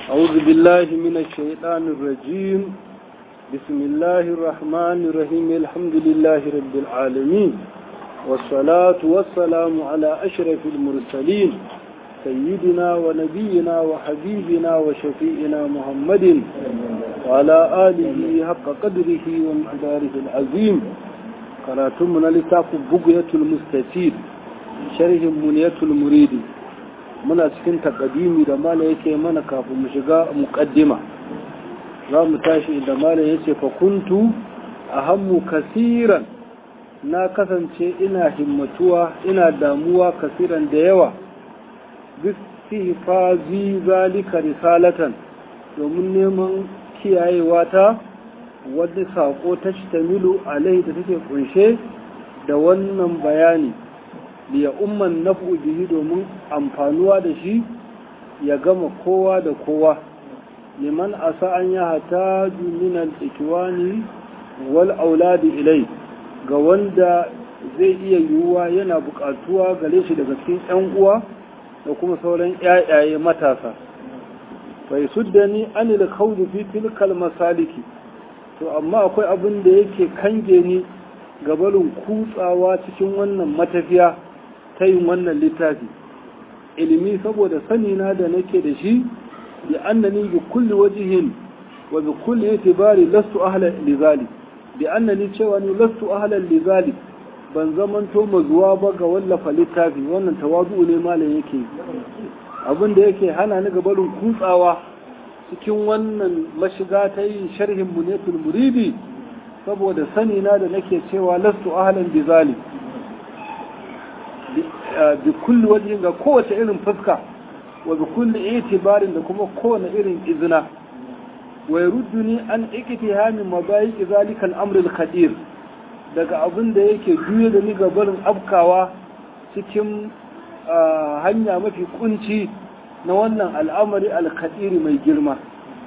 أعوذ بالله من الشيطان الرجيم بسم الله الرحمن الرحيم الحمد لله رب العالمين والصلاة والسلام على أشرف المرسلين سيدنا ونبينا وحبيبنا وشفيئنا محمد وعلى آله حق قدره ومقداره العظيم قراتمنا لتاق بقية المستفيد شرح منية المريد muna cikin takadimi da mala yake mana kafin mu shiga muqaddima za mu tashi da mala yace fa kuntu ahammu kasiran na kasance ina himmatuwa ina damuwa kasiran da yawa bistifazi zalika risalatan domin neman kiyayewa ta wadda sako ta shtamilu alai da take kunshe da wannan bayani liya umman nafu bihi domin amfanuwa da shi ya gama kowa da kowa liman asa an ya hata min ikiwani wal auladi ilai ga wanda zai iya yiwuwa yana buƙatuwa gare shi daga cikin 'yan uwa da kuma sauran ƴaƴaye matasa bai suddani anil khawdi fi tilkal masaliki to amma akwai abin da yake kange ni gabarin kutsawa cikin wannan matafiya ta yin wannan littafi ilimi saboda sanina da nake da shi bi annani bi kulli wajhin wa bi kulli itibari lastu ahlan lizali bi annani cewa ni lastu ahlan lizali ban zamanto mazuwa ba ga wallafa littafi wannan tawazu ne malam yake abin da yake hana ni gabarin kutsawa cikin wannan mashiga ta yin sharhin munetul muridi saboda sanina da nake cewa lastu ahlan lizali bi kulli wajen ga kowace irin fuska wa bi kulli itibarin da kuma kowane irin izina wa yarudduni an iktihami mabayiki zalika al-amr al-khadir daga abin da yake juye da ni ga barin afkawa cikin hanya mafi kunci na wannan al'amari al-khadiri mai girma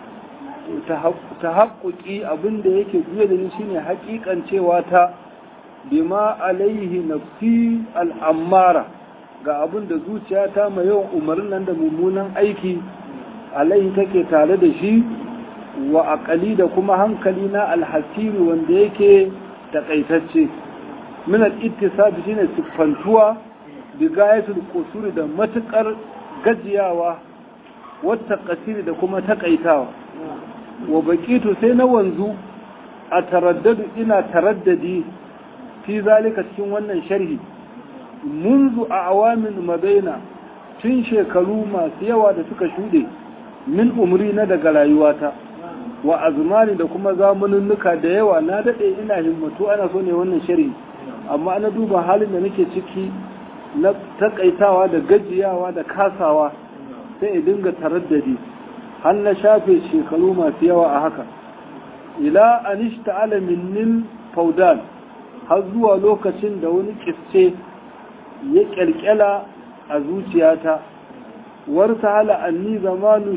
ta haƙuƙi abin da yake juye da ni shine haƙiƙan cewa ta bima alaihi nafsi al'ammara ga abin da zuciyata mai yawan umarnin nan da mummunan aiki alaihi take tare da shi wa aƙali da kuma hankali na alhasiri wanda yake taƙaitacce min al-ittisabi shine siffantuwa bi gayatul qusuri da matukar gajiyawa wata kasiri da kuma taƙaitawa wa baqitu sai na wanzu a taraddadu ina taraddadi fi zalika cikin wannan sharhi munzu a awamin mabaina tun shekaru masu yawa da suka shuɗe min umri na daga rayuwata wa azmani da kuma zamaninnuka da yawa na daɗe ina himmatu ana so ne wannan sharhi amma ana duba halin da nake ciki na takaitawa da gajiyawa da kasawa sai in dinga taraddadi har na shafe shekaru masu yawa a haka ila anishta alamin nil faudan har zuwa lokacin da wani kisce ya kyalkyala a zuciyata warta hala anni zamanu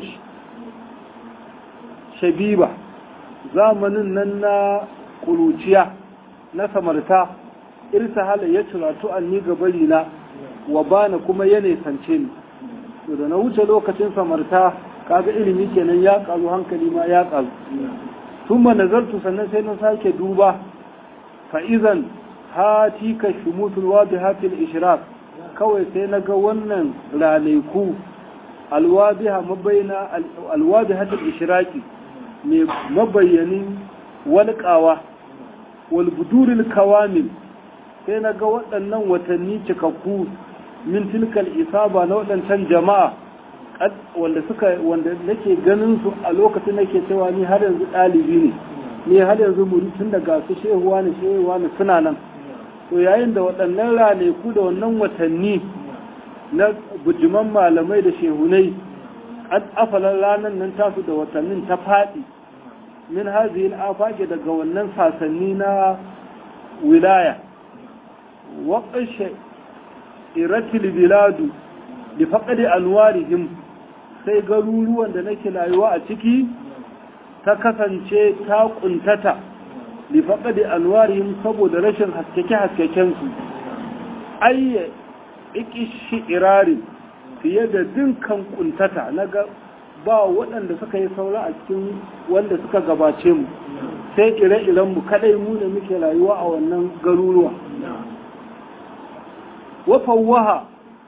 shabiba zamanin nan na kuruciya na samarta irta hala ya ciratu anni gabarina wa bana kuma ya nesance ni to da na wuce lokacin samarta kaga ilimi kenan ya kazu hankali ma ya kazu ثم نظرت sannan sai na sake duba fa'izan hati ka shumutul wadihatil ishraq kawai sai na ga wannan ranaku alwadiha mabayna alwadihatil ishraqi mai mabayyanin walƙawa wal buduril kawamil sai na ga waɗannan watanni cikakku min tilkal isaba na waɗancan jama'a wanda suka wanda nake ganin su a lokacin nake cewa ni har yanzu ɗalibi ne ni har yanzu muri tun da ga su shehuwa ne shehuwa ne suna nan to yayin da waɗannan ranaku da wannan watanni na bujiman malamai da shehunai an afalan ranar nan tasu da watannin ta faɗi min hazihin afage daga wannan sasanni na wilaya waƙashe iratil biladu da faƙaɗe anwarihim sai garuruwan da nake rayuwa a ciki ta kasance ta ƙuntata da faƙaɗe anwarihim saboda rashin haskeke-haskekensu ayye ikishi irarin fiye da dinkan ƙuntata na ga ba waɗanda suka yi saura a cikin wanda suka gabace mu sai ire-iren mu kadai mu ne muke rayuwa a wannan garuruwa wa fawwaha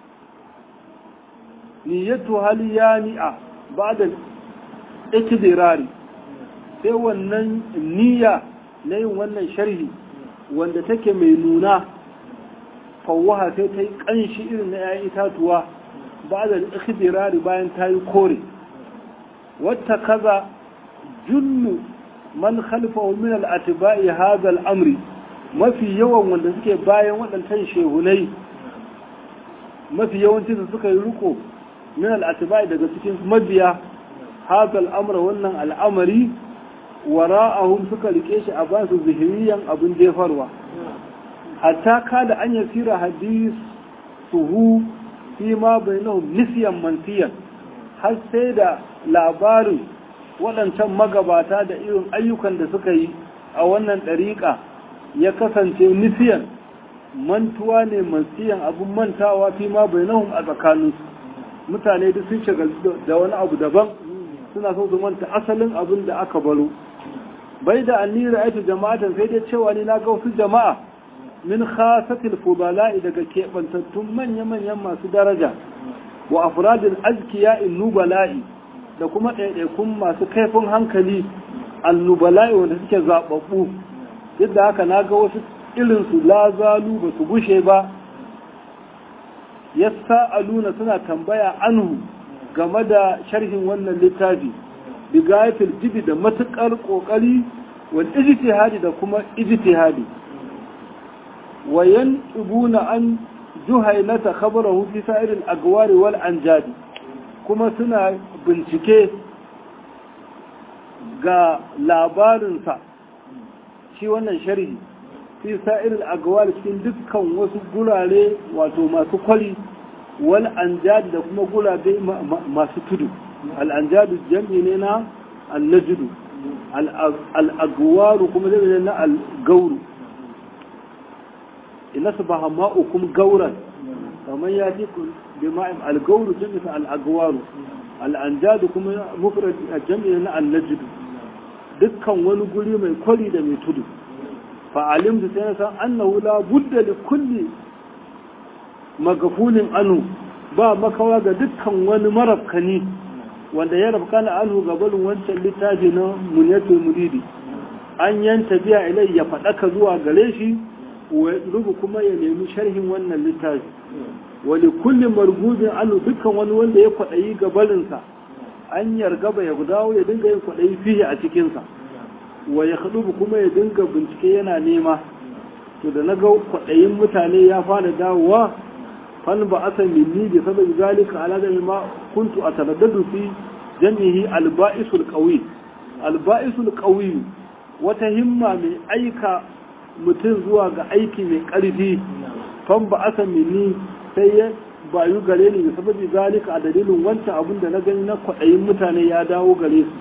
niyyatu hal yani'a ba'da ikdirari sai wannan niyya na yin wannan sharhi wanda take mai nuna fawwaha sai ta yi ƙanshi irin na 'ya'yan itatuwa ba da ikhdirari bayan ta yi kore wata kaza jullu man khalfahu min al-atba'i hadha al-amri mafi yawan wanda suke bayan waɗancan shehunai mafi yawancin su suka yi riko min al-atba'i daga cikin mabiya hadha al-amra wannan al'amari wara'ahum suka rike shi a basu zihiriyan abin jefarwa hatta kada an yasira hadis suhu fi ma bainahum nisyan mantiyan har sai da labarin waɗancan magabata da irin ayyukan da suka yi a wannan ɗariƙa ya kasance nisiyan mantuwa ne mantiyan abin mantawa fi ma bainahum a tsakaninsu mutane duk sun shiga da wani abu daban suna so su manta asalin abin da aka baro bai da annira aiki jama'atan sai dai cewa ni na ga wasu jama'a min khasatil fudala'i daga keɓantattun manya-manyan masu daraja wa afradil azkiya nubala'i da kuma ɗaiɗaikun masu kaifin hankali annubala'i wanda suke zaɓaɓɓu duk da haka na ga wasu irinsu lazalu ba su gushe ba ya sa'aluna suna tambaya anhu game da sharhin wannan littafi bigayatul jibi da matuƙar ƙoƙari wal ijtihadi da kuma ijtihadi wayan ibuna an juhailata khabarahu fi sa'iril agwari wal anjadi kuma suna bincike ga labarinsa shi wannan sharhi fi sa'iril agwari cikin dukkan wasu gurare wato masu kwari wal anjadi da kuma gurabe masu tudu al anjadu jam'i ne na al najdu al agwaru kuma zai na al gauru ina su ba ma'ukum gauran kamar ya ji bi ma'im al-gauru jami'a al-agwaru al-anjadu kuma mufrad jami'a na al-najd dukkan wani guri mai kwari da mai tudu fa alimtu sai san annahu la budda li kulli magafulin anu ba makawa ga dukkan wani marafkani wanda ya rafkana anhu gabalin wancan littafi na munyatul muridi an yanta biya ilai ya faɗaka zuwa gare shi rubu kuma ya nemi sharhin wannan littafi wani kullum margubin anu dukkan wani wanda ya kwaɗayi gabalinsa an yargaba ya dawo ya dinga yin kwaɗayi fiye a cikinsa wa ya haɗu kuma ya dinga bincike yana nema to da na ga kwaɗayin mutane ya fara dawowa fan ba asa minni bi sababi zalika ala da ma kuntu ataraddadu fi jami'i alba'isul qawi alba'isul qawi wata himma mai aika mutum zuwa ga aiki mai ƙarfi fan ba asa minni sai ya bayu gare ni da sababi zalika a dalilin wancan abin da na gani na kwaɗayin mutane ya dawo gare su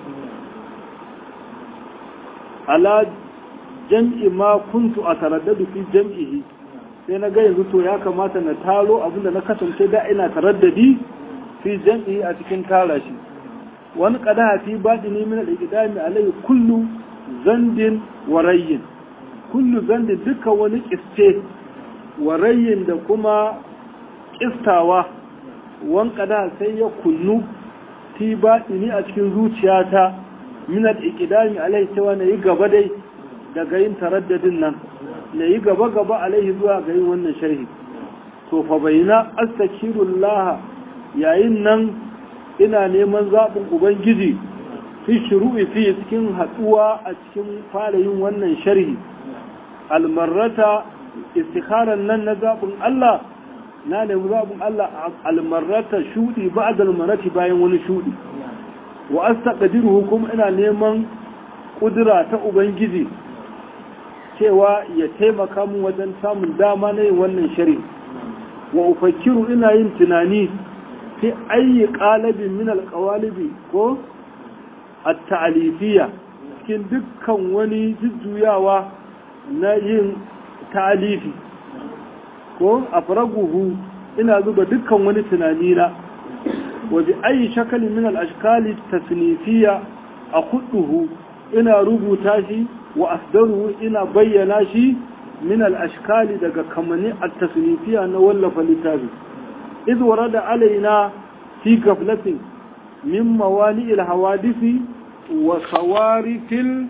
ala jam'i ma kuntu a taraddadu fi jam'ihi sai na ga yanzu to ya kamata na taro abin da na kasance da ina taraddadi fi jam'ihi a cikin tara shi wani qadaha fi batini min al-iqdami alayhi kullu zandin wa rayyin kullu zandin duka wani kiste wa rayyin da kuma kistawa wankada sai ya kunnu fi batini a cikin zuciyata min al-iqdami alayhi cewa na yi gaba dai daga yin taraddadin nan na yi gaba gaba alaihi zuwa ga yin wannan sharhi to fa bayna astakirullah yayin nan ina neman zaɓin ubangiji fi shuru'i fi cikin haɗuwa a cikin fara yin wannan sharhi almarrata istikharan nan na zaɓin Allah na nemi zaɓin Allah almarrata shuɗi ba almarrati bayan wani shuɗi wa astaqdiruhu kuma ina neman ƙudura ta ubangiji cewa ya taimaka mun wajen samun dama na yin wannan shari wa ufakiru ina yin tunani fi ayi qalabin min alqawalibi ko at-ta'lifiyya cikin dukkan wani jujjuyawa na yin ta'alifi ko afraguhu ina zuba dukkan wani tunani na wa bi ayi shakalin min al-ashkali tasnifiya a kuduhu ina rubuta shi wa asdaruhu ina bayyana shi min al-ashkali daga kamani at-tasnifiya na wallafa littafi idh warada alaina fi gaflatin min mawani al-hawadisi wa sawarifil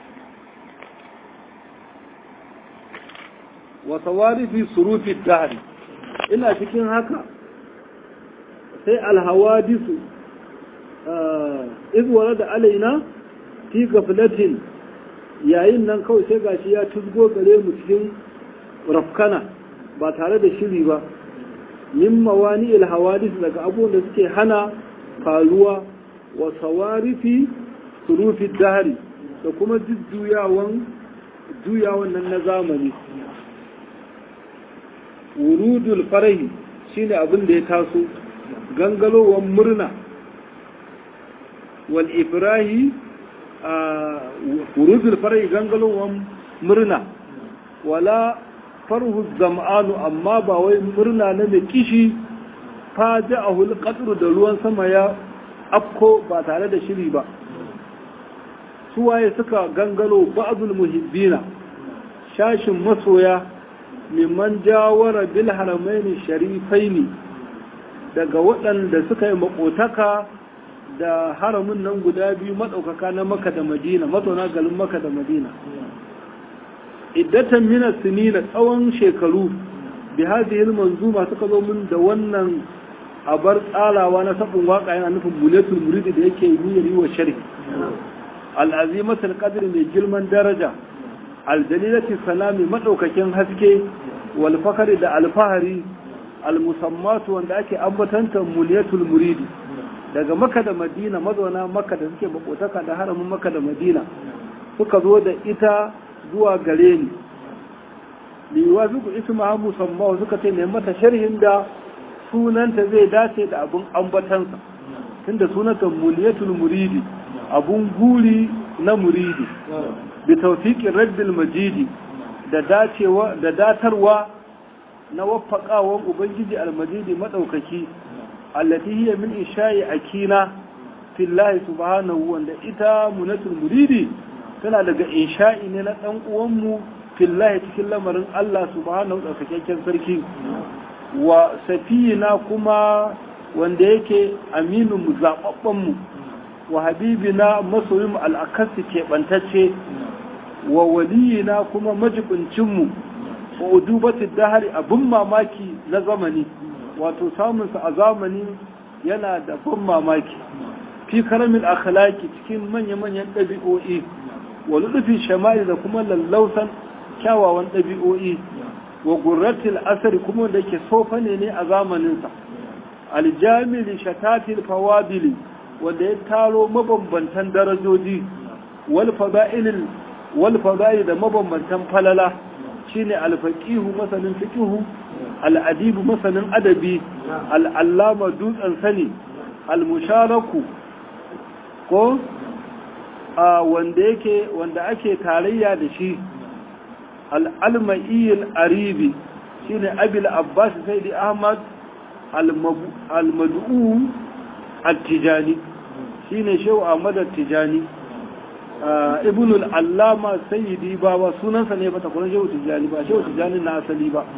wa sawarifi surufi dahri ina cikin haka sai alhawadisu izwara da alaina fi gaflatin yayin nan kawai sai gashi ya tuzgo gare mu cikin rafkana ba tare da shiri ba min mawani alhawadis daga abubuwan da suke hana faruwa wa sawarifi surufi dahri da kuma jujjuyawan juyawan nan na zamani wurudul farahi shine abin da ya taso gangalowar murna wal ifrahi a wurudul farahi gangalowar murna wala farhu zam'anu amma ba wai murna na mai kishi faja'ahul qatru da ruwan sama ya afko ba tare da shiri ba suwaye suka gangalo ba'dul muhibbina shashin masoya mimman jawara bil haramaini sharifaini daga waɗanda suka yi makotaka da haramin nan guda biyu maɗaukaka na maka da madina mazauna galin maka da madina iddatan mina sinina tsawon shekaru bi hadhihi manzuma suka zo min da wannan abar tsalawa na sabon waka yana nufin buletul muridi da yake niyyar yi wa sharhi al-azimatul qadr mai girman daraja aljalilati salami madaukakin haske wal fakari da alfahari almusammatu wanda ake ambatanta muliyatul muridi daga maka da madina mazauna maka da suke makotaka da haramin maka da madina suka zo da ita zuwa gare ni liwa zuku isma musamma suka ce ne mata sharhin da sunanta zai dace da abun ambatansa tunda sunanta muliyatul muridi abun guri na muridi bi tawfiqir rabbil majidi da dacewa da datarwa na waffaqawan ubangiji almajidi madaukaki allati hiya min isha'i akina fillahi subhanahu wanda ita munatul muridi tana daga insha'i ne na dan uwan mu fillahi cikin lamarin Allah subhanahu da sakakken sarki wa safina kuma wanda yake aminu mu zababban mu wa habibina masoyin mu al'akasi keɓantacce wa waliyina kuma majibincinmu wa udubatin dahari abin mamaki na zamani wato samunsa a zamani yana da ban mamaki fi karamin akhlaki cikin manya-manyan ɗabi'o'i wa lutufi shamari da kuma lallausan kyawawan ɗabi'o'i wa gurratil asari kuma da ke sofa ne ne a zamaninsa aljamili shatatil fawabili wanda ya taro mabambantan darajoji wal fada'ilil wal fada'i da mabambantan falala shine alfaqihu masanin fiqhu al'adibu masanin adabi al'allama dutsen sani al-musharaku ko a wanda yake wanda ake tarayya da shi al-almaiyil aribi shine abil abbas sayyidi ahmad al-mad'u at-tijani shine shehu ahmad at-tijani ibn al-allama sayyidi baba sunansa ne ba takwarar shehu tijjani ba shehu tijjani na asali ba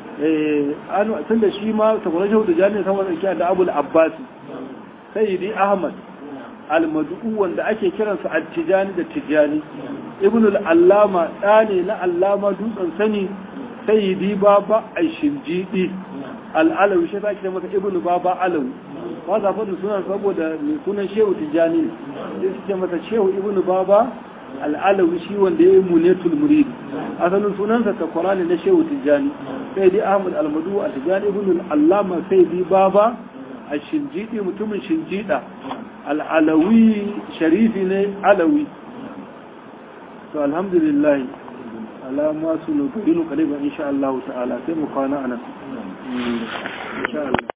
an tun da shi ma takwarar shehu tijjani sama da da abul abbas sayyidi ahmad al-mad'u wanda ake kiransa at-tijani da tijjani ibn al-allama da ne na allama dutsen sani sayyidi baba aishimjidi al-alawi shi ta kira masa ibn baba alawi ba za faɗin sunan saboda mai sunan shehu tijjani ne sai suke masa shehu ibn baba al'alawi shi wanda ya yi munetul murid asalin sunansa takwara ne na shehu tijjani sai dai ahmad almadu a tijjani ibn allama sai dai baba a shinjidi mutumin shinjida al'alawi sharifi ne alawi to alhamdulillah alama su nukudinu kariban insha Allah ta'ala sai mu kwana anan insha Allah